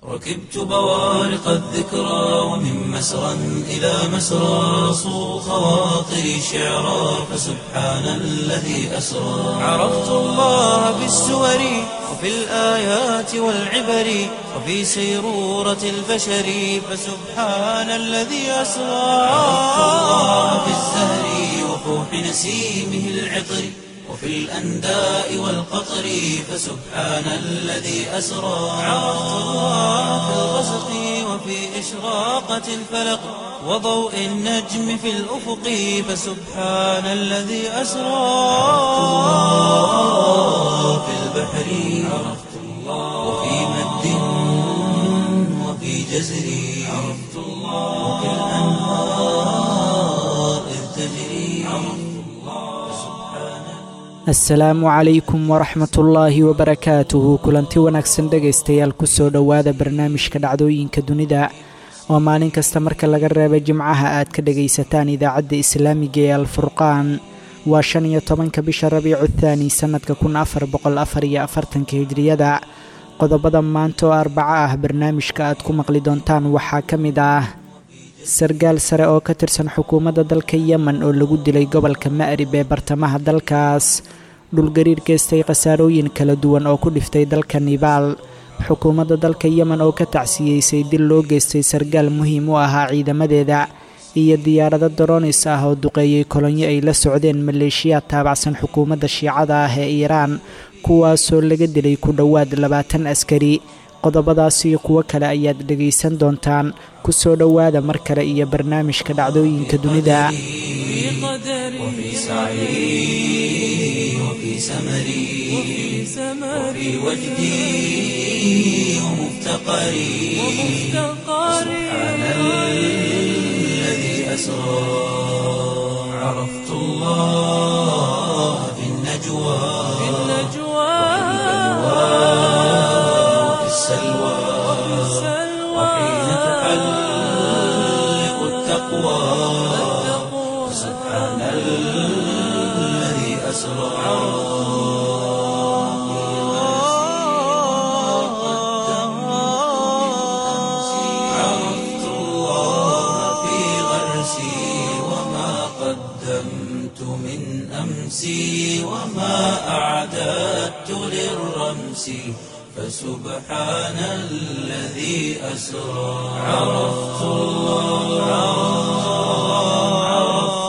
ركبت بوارق الذكرى ومن مسرى إلى مسرى صو خواطري شعرا فسبحان الذي أسرى عرفت الله بالسور وفي الآيات والعبر وفي سيرورة البشر فسبحان الذي أسرى عرفت الله بالزهر وفوح نسيمه العطر وفي الأنداء والقطر فسبحان الذي أسرى عرفت الله في الغسق وفي إشراقة الفلق وضوء النجم في الأفق فسبحان الذي أسرى الله في البحر عرفت الله وفي مد وفي جزر عرفت الله وفي الأنهار إذ تجري عرفت الله سبحان asalaamu calaykum waraxmatullaahi wabarakaatuhu kulanti wanaagsan dhegaystayaal kusoo dhowaada barnaamijka dhacdooyinka dunida oo maalin kasta marka laga reeba jimcaha aad ka dhegaysataan idaacadda islaamiga ee alfurqaan waa shan iyo tobanka bisha rabiicu thaani sannadka kun afar boqol afar iyo afartanka hijriyada qodobada maanta oo arbaco ah barnaamijka aad ku maqli doontaan waxaa ka mid ah sargaal sare oo ka tirsan xukuumadda dalka yemen oo lagu dilay gobolka ma'rib ee bartamaha dalkaas dhulgariir geystay khasaarooyin kala duwan oo ku dhiftay dalka nibaal xukuumadda dalka yemen oo ka tacsiyeysay dil loo geystay sargaal muhiim u ahaa ciidamadeeda iyo diyaarado doronis ah oo duqeeyey kolonyo ay la socdeen maleeshiyaad taabacsan xukuumadda shiicada ah ee iiraan kuwaasoo laga dilay ku dhowaad labaatan askari qodobadaas iyo kuwo kale ayaad dhegaysan doontaan ku soo dhowaada mar kale iyo barnaamijka dhacdooyinka dunida وفي سعي وفي سمري وفي وجدي ومفتقري سبحان الذي أسرى عرفت الله في النجوى وفي السلوى وحين تحلق التقوى سبحان الذي أسرى عرفت الله في غرسي وما قدمت من أمسي وما أعددت للرمس فسبحان الذي أسرى عرفت الله عرفت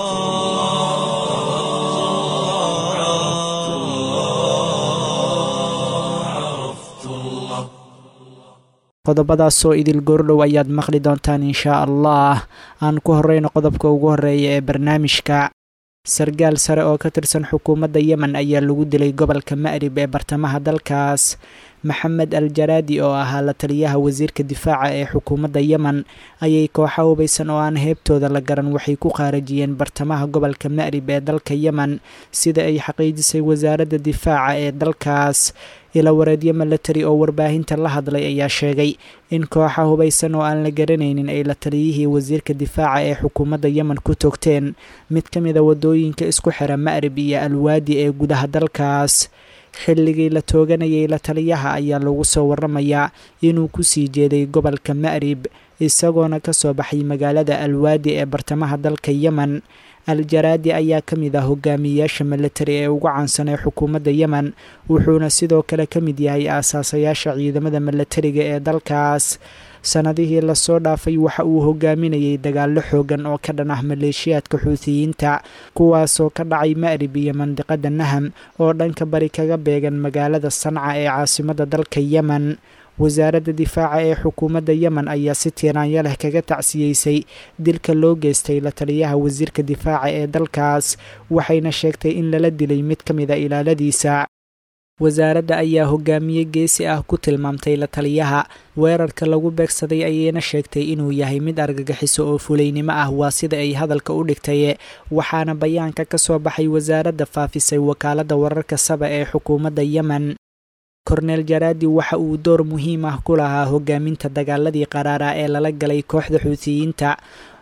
الله عرفت الله qodobadaasoo idil goordhow ayaad maqli doontaan inshaa allah aan ku horeyno qodobka ugu horeeya ee barnaamijka sargaal sare oo ka tirsan xukuumadda yemen ayaa lagu dilay gobolka ma'rib ee bartamaha dalkaas maxamed al jaraadi oo ahaa la taliyaha wasiirka difaaca ee xukuumadda yemen ayay kooxa hubaysan oo aan heebtooda la garan waxay ku qaarajiyeen bartamaha gobolka ma'rib ee dalka yemen sida ay xaqiijisay wasaaradda difaaca ee dalkaas ila wareedyo milatari oo warbaahinta la hadlay ayaa sheegay in kooxa hubaysan oo aan la garanaynin ay la taliyihii wasiirka difaaca ee xukuumadda yemen ku toogteen mid ka mida wadooyinka isku xira ma'rib iyo alwaadi ee gudaha dalkaas xilligii la tooganayay la taliyaha ayaa lagu soo waramayaa inuu kusii jeeday gobolka ma'rib isagoona ka soo baxay magaalada alwaadi ee bartamaha dalka yemen al-jaraadi ayaa ka mid ah hogaamiyeyaasha milatari ee ugu caansan ee xukuumadda yemen wuxuuna sidoo kale ka mid yahay aasaasayaasha ciidamada milatariga ee dalkaas sannadihii lasoo dhaafay waxa uu hogaaminayay dagaallo xoogan oo ka dhan ah maleeshiyaadka xuutiyiinta kuwaasoo ka dhacay ma'rib iyo mandiqada naham oo dhanka bari kaga beegan magaalada sanca ee caasimadda dalka yemen wasaaradda difaaca ee xukuumadda yemen ayaa si tiiraanyo leh kaga tacsiyeysay dilka loo geystay la taliyaha wasiirka difaaca ee dalkaas waxayna sheegtay in lala dilay mid ka mid a ilaaladiisa wasaaradda ayaa hogaamiye geesi ah ku tilmaamtay la taliyaha weerarka lagu beegsaday ayayna sheegtay inuu yahay mid argagixiso oo fulaynimo ah waa sida ay hadalka u dhigtaye waxaana bayaanka ka soo baxay wasaaradda faafisay wakaaladda wararka saba ee xukuumadda yemen korneel jaraadi waxa uu door muhiim ah ku lahaa hogaaminta dagaaladii qaraaraa ee lala galay kooxda xuutiyiinta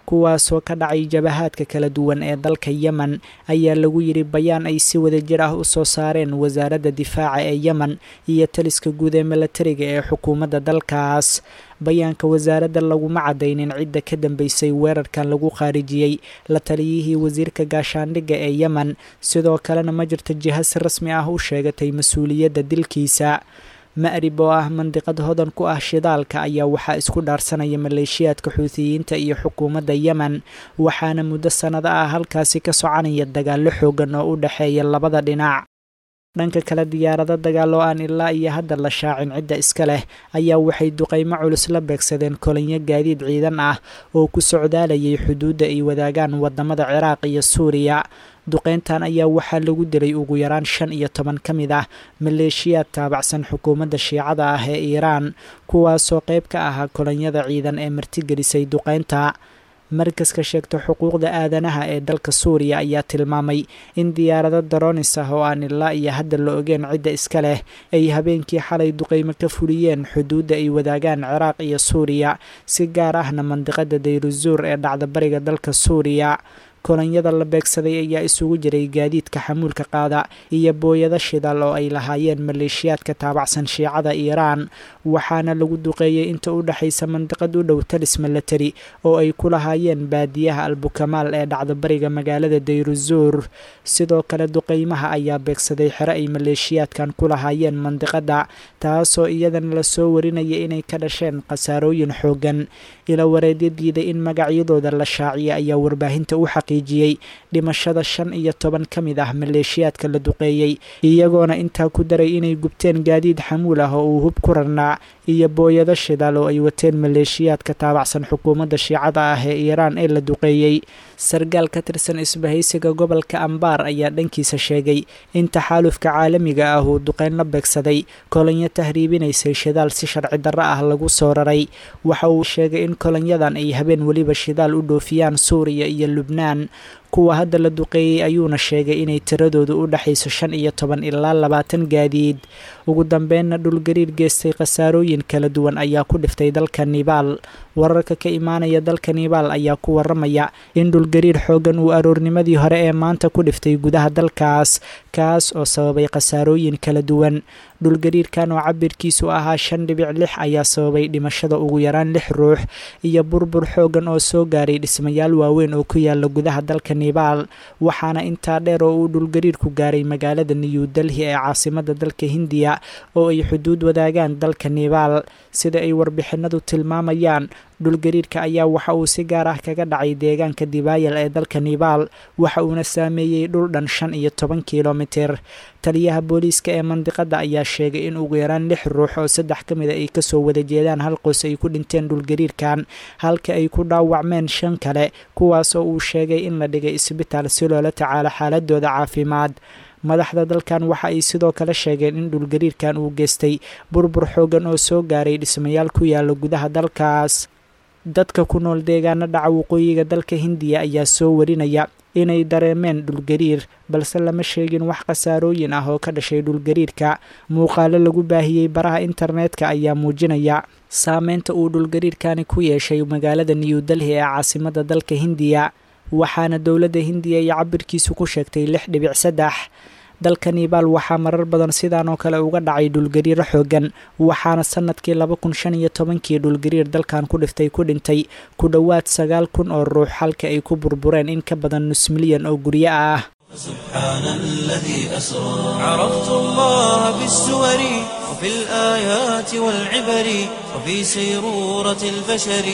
kuwaasoo ka dhacay jabahaadka kala duwan ee dalka yemen ayaa lagu yidhi bayaan ay si wadajir ah u soo saareen wasaaradda difaaca ee yemen iyo taliska guud ee milatariga ee xukuumadda dalkaas bayaanka wasaaradda laguma cadaynin cidda ka dambeysay weerarkan lagu khaarijiyey la taliyihii wasiirka gaashaandhigga ee yemen sidoo kalena ma jirto jiha si rasmi ah u sheegatay mas-uuliyadda dilkiisa ma'rib oo ah mandiqad hodan ku ah shidaalka ayaa waxaa isku dhaarsanaya maleeshiyaadka xuutiyiinta iyo xukuumadda yemen waxaana muddo sannado ah halkaasi ka soconaya dagaallo xoogan oo u dhexeeya labada dhinac dhanka kale diyaarado dagaal oo aan ilaa iyo hadda la shaacin cidda iska leh ayaa waxay duqaymo culus la beegsadeen kolinyo gaadiid ciidan ah oo ku socdaalayay xuduudda ay wadaagaan wadamada ciraaq iyo suuriya duqeyntan ayaa waxaa lagu dilay ugu yaraan shan iyo toban ka mid ah maleeshiyaad taabacsan xukuumadda shiicada ah ee iiraan kuwaasoo qayb ka ahaa kolonyada ciidan ee martigelisay duqeynta markaska sheegta xuquuqda aadanaha ee dalka suuriya ayaa tilmaamay in diyaarado daroonis ah oo aan ilaa iyo hadda la ogeen cidda iska leh ay habeenkii xalay duqeymo ka fuliyeen xuduudda ay wadaagaan ciraaq iyo suuriya si gaar ahna mandiqada dayruzuur ee dhacda bariga dalka suuriya kolonyada la beegsaday ayaa isugu jiray gaadiidka xamuulka qaada iyo booyado shidaal oo ay lahaayeen maleeshiyaadka taabacsan shiicada iiraan waxaana lagu duqeeyey inta u dhexaysa mandiqad u dhow talis milatari oo ay ku lahaayeen baadiyaha albukamaal ee dhacda bariga magaalada dayruzuur sidoo kale duqeymaha ayaa beegsaday xero ay maleeshiyaadkan ku lahaayeen mandiqada taasoo iyadana lasoo warinaya inay ka dhasheen khasaarooyin xoogan ila wareedyo diiday in magacyadooda la shaaciya ayaa warbaahinta u xaqiijiyey dhimashada shan iyo toban ka mid ah maleeshiyaadka la duqeeyey iyagoona intaa ku daray inay gubteen gaadiid xamuul ah oo uu hub ku rarnaa iyo booyado shidaal oo ay wateen maleeshiyaadka taabacsan xukuumadda shiicada ah ee iiraan ee la duqeeyey sargaal ka tirsan isbahaysiga gobolka ambaar ayaa dhankiisa sheegay in taxaalufka caalamiga ah uu duqeyn la beegsaday kolonyo tahriibinaysay shidaal si sharci darro ah lagu soo raray waxa uu sheegay in kolonyadan ay habeen weliba shidaal u dhoofiyaan suuriya iyo lubnaan kuwa hadda la duqeeyey ayuuna sheegay inay tiradoodu u dhexayso shan iyo toban ilaa labaatan gaadiid ugu dambeynna dhulgariir geystay khasaarooyin kala duwan ayaa ku dhiftay dalka nibaal wararka ka imaanaya dalka nibaal ayaa ku waramaya in dhulgariir xoogan uu aroornimadii hore ee maanta ku dhiftay gudaha dalkaas kaas oo sababay khasaarooyin kala duwan dhulgariirkan oo cabirkiisu ahaa shan dhibic lix ayaa sababay dhimashada ugu yaraan lix ruux iyo burbur xoogan oo soo gaaray dhismayaal waaweyn oo ku yaala gudaha dalka nibaal waxaana intaa dheer oo uu dhulgariirku gaaray magaalada new delhi ee caasimada dalka hindiya oo ay xuduud wadaagaan dalka nibaal sida ay warbixinadu tilmaamayaan dhulgariirka ayaa waxa uu si gaar ah kaga dhacay deegaanka dibaayal ee dalka nibaal waxa uuna saameeyey dhul dhan shan iyo toban kilomiter taliyaha booliiska ee mandiqada ayaa sheegay in ugu yaraan lix ruux oo saddex ka mid a ay kasoo wada jeedaan hal qoys ay ku dhinteen dhulgariirkan halka ay ku dhaawacmeen shan kale kuwaas oo uu sheegay in la dhigay isbitaal si loola tacaalo xaaladooda caafimaad madaxda dalkan waxa ay sidoo kale sheegeen in dhulgariirkan uu geystay burbur xoogan oo soo gaaray dhismayaal ku yaala gudaha dalkaas dadka ku nool deegaano dhaca waqooyiga dalka hindiya ayaa soo warinaya inay dareemeen dhulgariir balse lama sheegin wax khasaarooyin ah oo ka dhashay dhulgariirka muuqaalo lagu baahiyey baraha internetka ayaa muujinaya saameynta uu dhulgariirkani ku yeeshay magaalada new delhi ee caasimada dalka hindiya waxaana dowladda hindiya iyo cabirkiisu ku sheegtay lix dhibic saddex dalka nibaal waxaa marar badan sidaan oo kale uga dhacay dhulgariiro xoogan waxaana sanadkii laba kun shan iyo tobankii dhulgariir dalkan ku dhiftay ku dhintay ku dhowaad sagaal kun oo ruux halka ay ku burbureen in ka badan nus milyan oo guryo ah سبحان الذي أسرى عرفت الله بالسور وفي الآيات والعبر وفي سيرورة البشر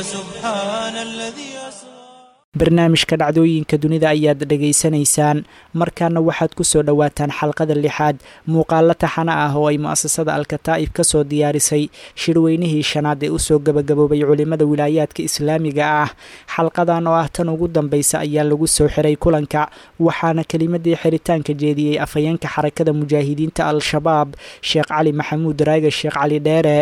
فسبحان الذي أسرى barnaamijka dhacdooyinka dunida ayaad dhegaysanaysaan markaana waxaad ku soo dhowaataan xalqada lixaad muuqaalo taxana ah oo ay mu-asasada alkataa'ib ka soo diyaarisay shirweynihii shanaad ee usoo gabagaboobay culimmada wilaayaadka islaamiga ah xalqadan oo ah tan ugu dambaysa ayaa lagu soo xiray kulanka waxaana kelimadii xiritaanka jeediyey afhayeenka xarakada mujaahidiinta al-shabaab sheekh cali maxamuud raage sheekh cali dheere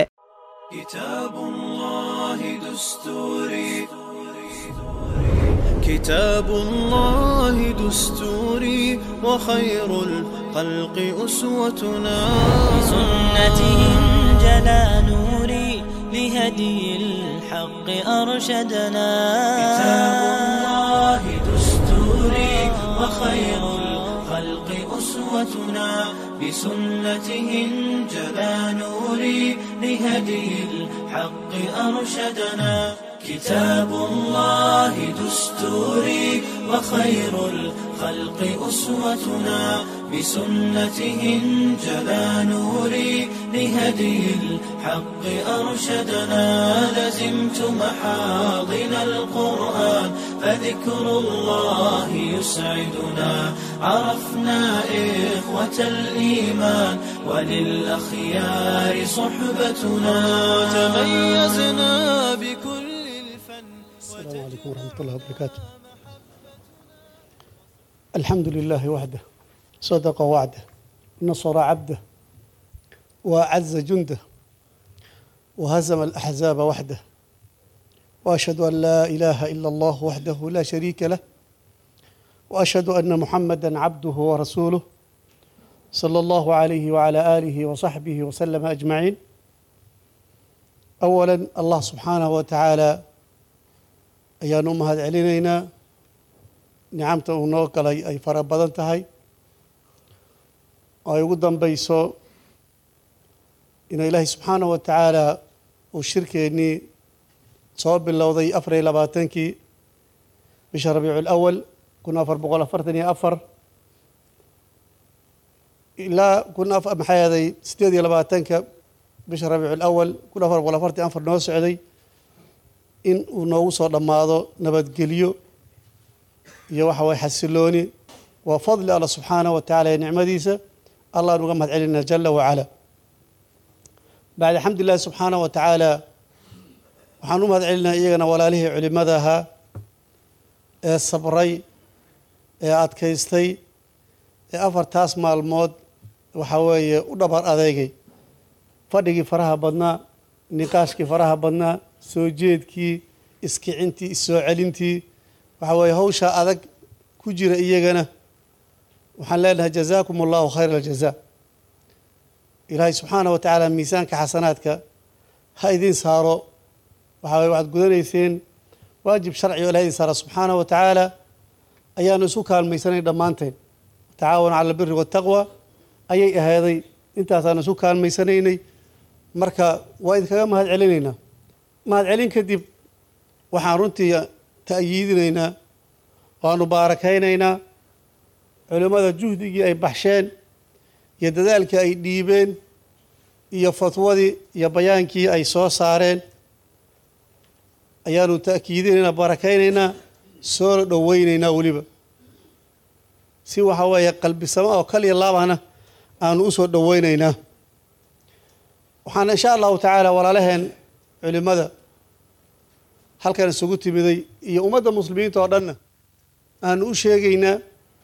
كتاب الله دستوري وخير الخلق أسوتنا بسنته جلا نوري لهدي الحق الحق أرشدنا كتاب الله دستوري وخير الخلق أسوتنا بسنته انجلى نوري لهدي الحق أرشدنا كتاب الله دستوري وخير الخلق أسوتنا بسنته انجلى نوري لهدي الحق أرشدنا لزمت محاضن القرآن فذكر الله يسعدنا عرفنا إخوة الإيمان وللأخيار صحبتنا تميزنا بكل الفن السلام عليكم ورحمة الله وبركاته الحمد لله وحده صدق وعده نصر عبده وأعز جنده وهزم الأحزاب وحده وأشهد أن لا إله إلا الله وحده لا شريك له وأشهد أن محمدا عبده ورسوله صلى الله عليه وعلى آله وصحبه وسلم أجمعين أولا الله سبحانه وتعالى ayaanu u mahad celinaynaa nicamta uu noo galay ay fara badan tahay oo ay ugu dambayso inuu ilaahay subxaanahu wa tacaala uu shirkeennii soo bilowday afar iyo labaatankii bisha rabiicu lawal kun afar boqol afartan iyo afar ilaa kun maxaa yeeday siddeed iyo labaatanka bisha rabiicu lawal kun afar boqol afartan iyo afar noo socday in uu noogu soo dhammaado nabadgelyo iyo waxa waye xasilooni waa fadli alla subxaanahu wa tacala ee nicmadiisa allah nuga mahad celinaa jala wacala bacda alxamdulilahi subxaanahu wa tacaala waxaan u mahad celinaa iyagana walaalihii culimada ahaa ee sabray ee adkaystay ee afartaas maalmood waxa weeye u dhabar adeegay fadhigii faraha badnaa niqaashkii faraha badnaa soo jeedkii iskicintii issoo celintii waxa weeye hawshaa adag ku jira iyagana waxaan leenahay jazaakum allahu khayra aljaza ilaahay subxaanah wa tacaala miisaanka xasanaadka ha idin saaro waxa weye waxaad gudanayseen waajib sharci o ilahay idin saara subxaanah wa tacaala ayaanu isu kaalmaysanay dhammaanteen tacaawanu cala albiri waataqwa ayay ahaaday intaasaanu isu kaalmaysanaynay marka waa idinkaga mahad celinaynaa mahad celin kadib waxaan runtii ta'yiidinaynaa waanu baarakaynaynaa culimmada juhdigii ay baxsheen iyo dadaalkii ay dhiibeen iyo fatwadii iyo bayaankii ay soo saareen ayaanu ta'kiidinaynaa barakaynaynaa soona dhoweynaynaa weliba si waxa weeye qalbisamo oo kaliya laabahna aanu u soo dhoweynaynaa waxaan insha allahu tacaala walaalaheen culimada halkan isugu timiday iyo ummadda muslimiinta oo dhanna aanu u sheegaynaa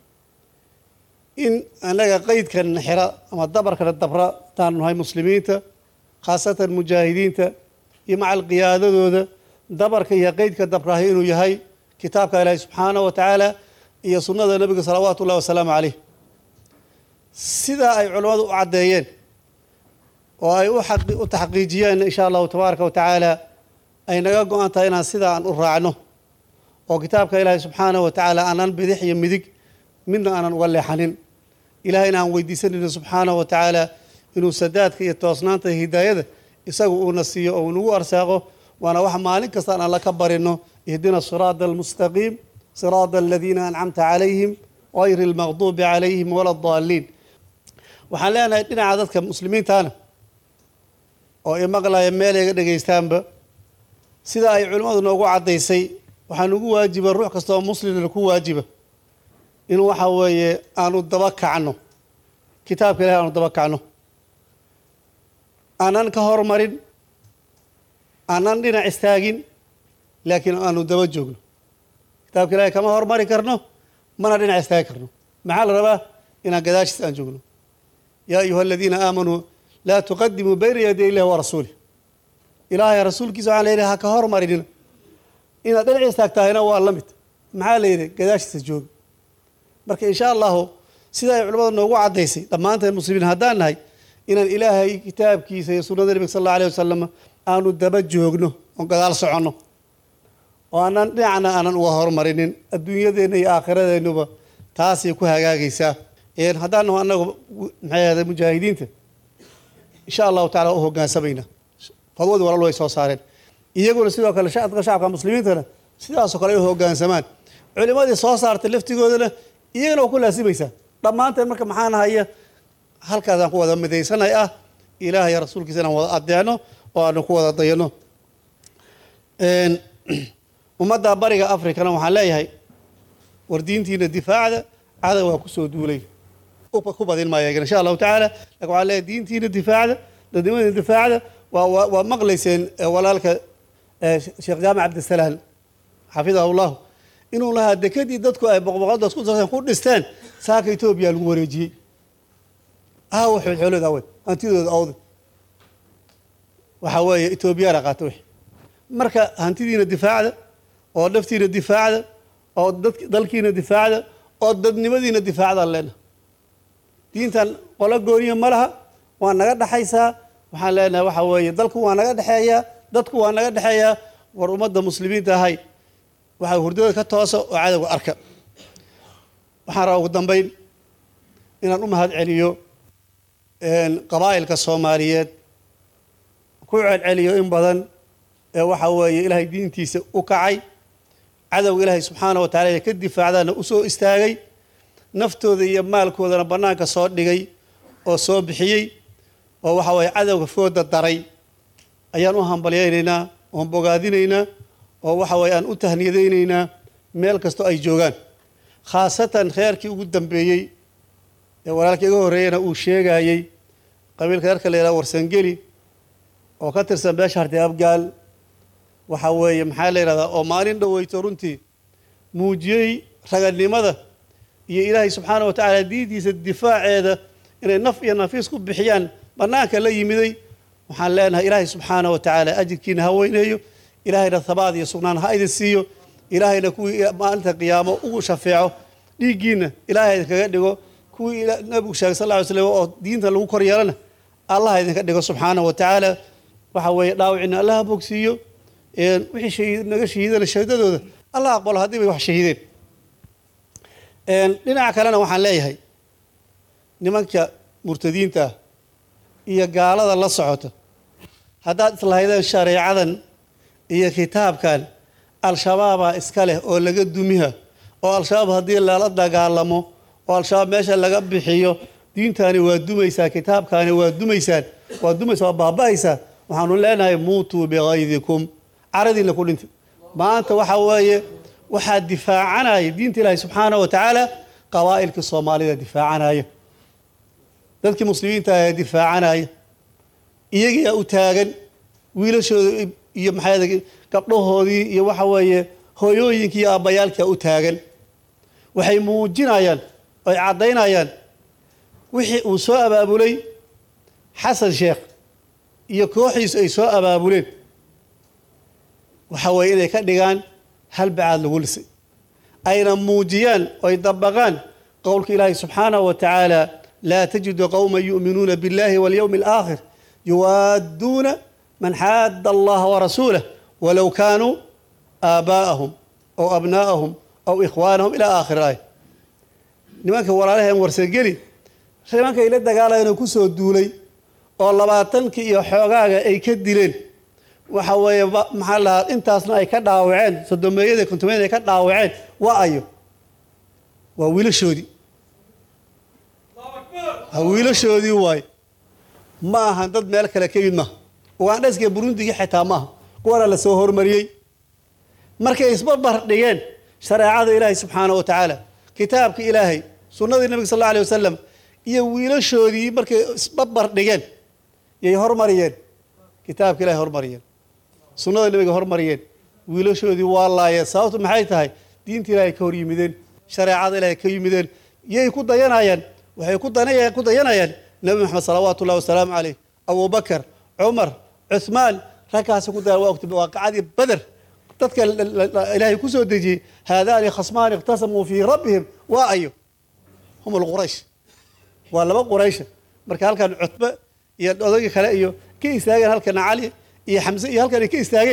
in annaga qeydkana xira ama dabarkana dabra hadaanu nahay muslimiinta khaasatan mujaahidiinta iyo macal qiyaadadooda dabarka iyo qeydka dabrahay inuu yahay kitaabka ilaahi subxaanahu wa tacaala iyo sunnada nebiga salawaatu ullahi wasalaamu caleyh sidaa ay culimmadu u caddeeyeen oo ay u taxqiijiyeen insha allahu tabaaraka wa tacaala ay naga go-an tahay inaan sidaa aan u raacno oo kitaabka ilaahay subxaanahu wa tacaala aanan bidix iyo midig midna aanan uga leexanin ilahayna aan weydiisanayno subxaanahu wa tacaala inuu sadaadka iyo toosnaanta iyo hidaayada isagu uuna siiyo oo unagu arsaaqo waana wax maalin kasta aan alla ka barino ihdina siraada almustaqiim siraada aladiina ancamta calayhim gayri almaqduubi calayhim wala daaliin waxaan leenahay dhinaca dadka muslimiintaana oo imaqlaya meel iga dhegaystaanba sida ay culimmadu noogu caddaysay waxaa nugu waajiba ruux kasta oo muslimna ku waajiba in waxa weeye aanu daba kacno kitaabka ilahi aanu daba kacno aanan ka hormarin aanan dhinac istaagin laakiin aanu daba joogno kitaabka ilahi kama hormari karno mana dhinac istaagi karno maxaa la rabaa inaan gadaashiis aan joogno yaa ayuha aladiina aamanuu laa tuqadimuu bayna yaday illahi wa rasuulih ilaahay rasuulkiisa waxaan leeyahay ha ka hormarinina inaad dhinac istaagtahayna waa la mid maxaa la yidhi gadaashiisa jooga marka insha allahu sida ay culimmada noogu caddaysay dhammaanteen muslimiin haddaan nahay inaan ilaahay kitaabkiisa iyo sunnada nebiga sal alla alayh wasalam aanu daba joogno oon gadaal soconno oo aanan dhinacna aanan uga horumarinin adduunyadeenna iyo aakhiradeennaba taasay ku hagaagaysaa een haddaan naho annagu maxay ahday mujaahidiinta insha allahu tacala u hoggaansamayna fadwadii walaal way soo saareen iyaguna sidoo kale shacabka shacabka muslimiintana sidaasoo kale ay u hoggaansamaan culimadii soo saartay laftigoodana iyagana waa ku laasimaysaa dhammaanteen marka maxaan haya halkaasaan ku wada midaysanay ah ilaah iyo rasuulkiisa inaan wada adeecno oo aanu ku wada dayano ummadda bariga africana waxaan leeyahay war diintiina difaacda cadow waa kusoo duulay ku badin maayo iyagana insha allahu tacaala lakin waxaan leeyahay diintiina difaacda dadnimadiina difaacda waa waa waa maqlayseen walaalka sheekh jaamac cabdisalaam xafidahu llahu inuu lahaa dekadii dadku ay boqboqodaas ku darsan ku dhisteen saaka etoobiya lagu wareejiyey aawa xoolxoolooda awe hantidooda awda waxaa weeye etoobiyaana qaata wixi marka hantidiina difaacda oo naftiina difaacda oo dad dalkiina difaacda oo dadnimadiina difaacdaan leenaha diintan qolo gooniya ma laha waa naga dhexaysaa waxaan leenahay waxaa weeye dalku waa naga dhexeeyaa dadku waa naga dhexeeyaa war ummadda muslimiinta ahay waxaa hurdada ka toosa oo cadowga arka waxaan rabaa ugu dambayn inaan u mahad celiyo qabaa'ilka soomaaliyeed ku celceliyo in badan ee waxa weeye ilaahay diintiisa u kacay cadowga ilaahay subxaana wa tacala ee ka difaacdaana u soo istaagay naftooda iyo maalkoodana bannaanka soo dhigay oo soo bixiyey oo waxa weeye cadowga fooda daray ayaan u hambalyaynaynaa oon bogaadinaynaa oo waxa weeye aan u tahniyadaynaynaa meel kastoo ay joogaan khaasatan reerkii ugu dambeeyey ee walaalka iga horreeyana uu sheegayey qabiilka reerka la yidhaha warsangeli oo ka tirsan beesha harti abgaal waxa weeye maxaa la yidhahdaa oo maalin dhoweyto runtii muujiyey raganimada iyo ilaahay subxaana wa tacaala diintiisa difaaceeda inay naf iyo nafiis ku bixiyaan bannaanka la yimiday waxaan leenahay ilaahay subxaana wa tacaala ajirkiina ha weyneeyo ilaahayna habaad iyo sugnaan ha idin siiyo ilaahayna kuwii maalinta qiyaamo ugu shafeeco dhiiggiina ilaahay idinkaga dhigo kuwii nabigu sheegay sal lla ly slam oo diinta lagu kor yeelana allah idinka dhigo subxaana wa tacaala waxa weeye dhaawicina allah ha bogsiiyo wixii shahiid naga shahiidana shahiidadooda allah aqbalo haddii bay wax shahiideen dhinaca kalena waxaan leeyahay nimanka murtadiinta ah iyo gaalada la socota haddaad islahaydeen shareecadan iyo kitaabkan al-shabaabaa iska leh oo laga dumiha oo al-shabaab haddii lala dagaalamo oo al-shabaab meesha laga bixiyo diintaani waa dumaysaa kitaabkaani waa dumaysaan waa dumaysaa waa baaba'aysaa waxaanu leenahay muutuu bikaydikum caradiinna ku dhintay maanta waxa weeye waxaa difaacanaya diinta ilaahi subxaana wa tacaala qabaa'ilkii soomaalida difaacanaya dadkii muslimiinta ayaa difaacanaya iyagiyaa u taagan wiilashooda iyo maxaa gabdhahoodii iyo waxa weeye hooyooyinkii iyo aabbayaalkia u taagan waxay muujinayaan oy caddaynayaan wixii uu soo abaabulay xasan sheekh iyo kooxdiisu ay soo abaabuleen waxa weeye inay ka dhigaan hal bacaad lagu lisay ayna muujiyaan oy dabaqaan qowlka ilaahi subxaanahu wa tacaala laa tajidu qowma yu'minuuna biاllahi walyowmi alaakhir yuwaadduuna man xaadda allaha warasuulah walow kaanuu aabaa'ahum aw abnaa'ahum aw ikhwaanahum ilaa aakhir aaya nimanka walaalaheen warsageli nimanka ila dagaalayana ku soo duulay oo labaatankii iyo xoogaaga ay ka dileen waxa weeye maxaa lahaa intaasna ay ka dhaawaceen sodomeeyada kontomeeyada ay ka dhaawaceen waa ayo waa wiilashoodii ha wiilashoodii waaye ma ahan dad meel kale ka yimid maaha ugandheska burundigii xitaa maaha kuwana la soo hormariyey markay isbarbar dhigeen shareecada ilaahay subxaana wa tacaala kitaabka ilaahay sunnadii nabiga sal alla alay wasalam iyo wiilashoodii markay isbarbar dhigeen yay hormariyeen kitaabka ilahay hormariyeen sunnada nabiga hormariyeen wiilashoodii waa laayeen sababtu maxay tahay diinta ilaahay ka hor yimideen shareecada ilaahay ka yimideen yay ku dayanayaan waxay ku danaya ku dayanayaan nebi maxamed salawaatu ullahi wasalaamu caleyh abubakar cumar cuhmaan ragkaasi ku dayan waa ogtay waaqacadii bader dadka ilaahay ku soo dejiyey haadaani khasmaani ikhtasamuu fii rabbihim waa ayo hum alquraysh waa laba quraysha marka halkan cutbe iyo odayga kale iyo ka istaageen halkana cali iyo xamse iyo halkan ay ka istaageen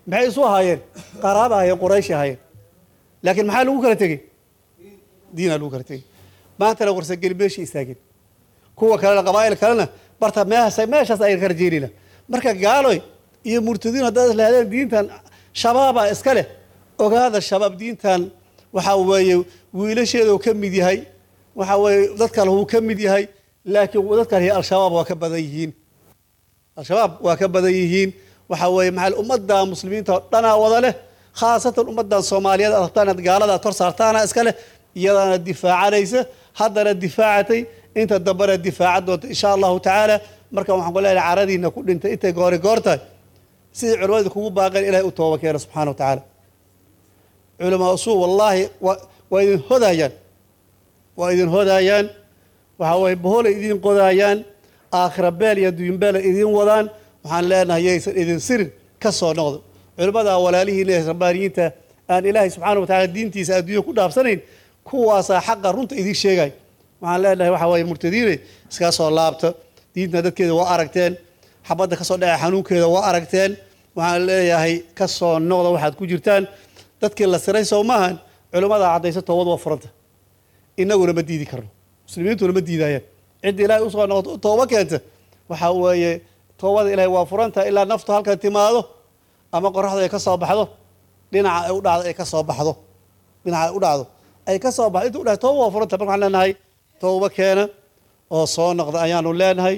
maxay isu ahaayeen qaraaba ahaayeen qurayshi ahaayeen laakiin maxaa lagu kala tegey diinaa lagu kala tegey maantana warsageli meeshii istaageen kuwa kalena qabaa'il kalena barta meeshaas meeshaas ayaan ka rajeynayna marka gaaloy iyo murtadiin haddaad islahdeen diintan shabaaba iska leh ogaada shabaab diintan waxa weeye wiilasheeda uu ka mid yahay waxa weeye dad kale uu ka mid yahay laakiin dad kale al-shabaab waa ka badan yihiin al-shabaab waa ka badan yihiin waxa weeye maxaa ummadda muslimiinta oo dhanaa wada leh khaasatan ummaddan soomaaliyeed aad rabtaan inaad gaalada aad hor saartaana iska leh iyadaana difaacanaysa haddana difaacatay inta dambena difaacan doonta insha allahu tacaala marka waxaan ku leeyahay caradiina ku dhintay intay goori goor tahay sidii culimmadu kugu baaqeen ilahay u tooba keena subxaana wa tacaala culamaa usuu wallaahi waa waa idin hodayaan waa idin hodayaan waxa weeye boholay idin qodaayaan aakhira beel iyo adduun beel ay idin wadaan waxaan leenahay yaysan idin sirin ka soo noqdo culimmada walaalihiina ee rabbaaniyiinta aan ilaahay subxaana wa tacaala diintiisa adduunya ku dhaafsanayn kuwaasaa xaqa runta idin sheegay waxaan leenahay waxa weeye murtadiine iska soo laabta diinta dadkeeda waa aragteen xabadda ka soo dhacay xanuunkeeda waa aragteen waxaan leeyahay ka soo noqda waxaad ku jirtaan dadkii la siray soo maahan culimmada caddaysa toobad waa furanta innaguna ma diidi karno muslimiintuna ma diidayaan cidda ilaahay usoo noqoto u tooba keenta waxa weeye toobada ilaahay waa furanta ilaa naftu halkan timaado ama qoraxdu ay ka soo baxdo dhinaca ay u dhacdo ay ka soo baxdo dhinaca ay u dhacdo ay ka soo baxdo inta u dhahay tooba waa furanta marka waxaan leenahay tooba keena oo soo noqda ayaanu leenahay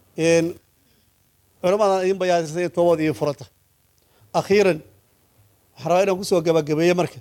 culammadan idin bayaasisay in toobad idin furanta akhiiran waxaan rabaa inaan kusoo gabagabeeye marka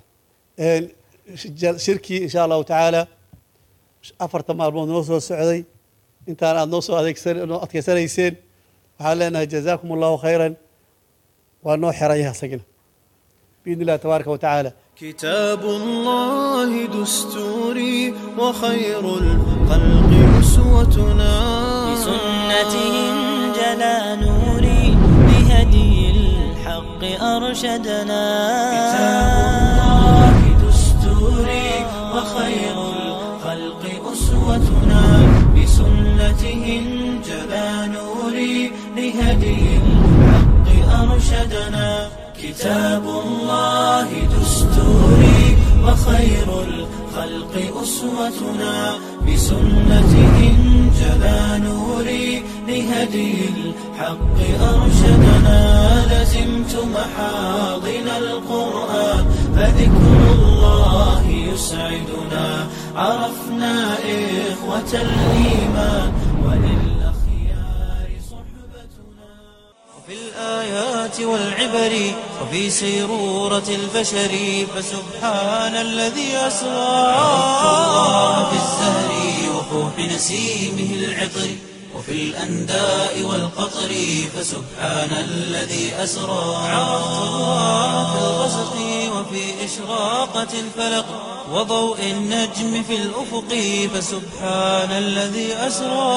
shirkii insha allahu tacaala afartan maalmood noo soo socday intaan aad noo soo adeegsan noo adkeysanayseen waxaan leenahay jazaakum allahu khayran waa noo xeraya isagina biidni illahi tabaaraka wa tacaala كتاب الله دستوري وخير الخلق أسوتنا بسنته جلا نوري بهدي الحق أرشدنا كتاب الله دستوري وخير الخلق أسوتنا بسنته جلا نوري لهدي الحق أرشدنا كتاب الله دستوري وخير الخلق أسوتنا بسنته جلا نوري لهدي الحق أرشدنا لزمت محاضن القرآن فذكر الله يسعدنا عرفنا إخوة الإيمان وللأخيار صحبتنا وفي الآيات والعبر وفي سيرورة البشر فسبحان الذي أسرى عرفت الله في الزهر وفوح نسيمه العطر وفي الأنداء والقطر فسبحان الذي أسرى عرفت الله في الغسق وفي إشراقة الفلق وضوء النجم في الأفق فسبحان الذي أسرى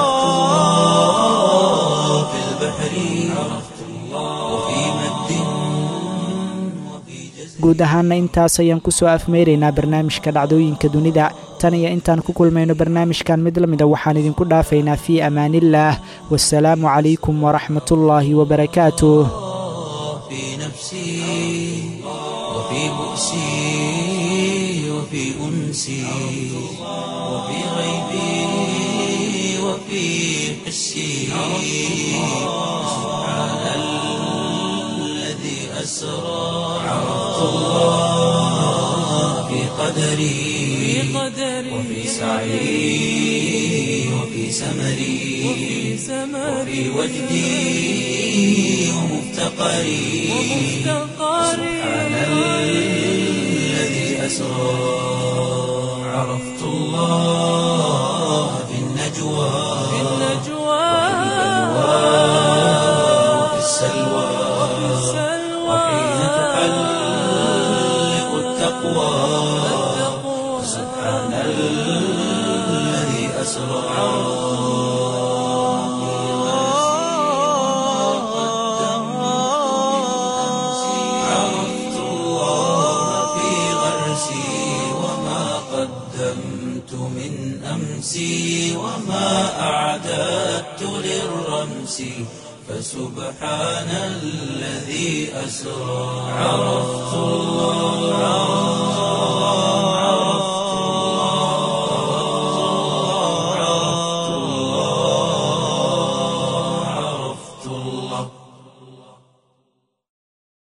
في البحر عرفت الله وفي مد وفي جزر guud ahaana intaas ayaan kusoo afmeyraynaa barnaamijka dhacdooyinka dunida tan iyo intaan ku kulmayno barnaamijkan mid la mida waxaan idinku dhaafaynaa fii amaaniillaah wasalaamu calaykum waraxmatullaahi wabarakaatuh في نفسي وفي بؤسي وفي أنسي وفي غيبي وفي حسي سبحان الذي أسرى عرفت الله في قدري وفي سعي وفي سمري وفي وجدي ومفتقري سبحان الذي أسرى عرفت الله في النجوى وفي السلوى وحين تحلق التقوى سبحان الذي أسرى عرفت الله في غرسي وما قدمت من أمسي وما أعددت للرمس فسبحان الذي أسرى عرفت الله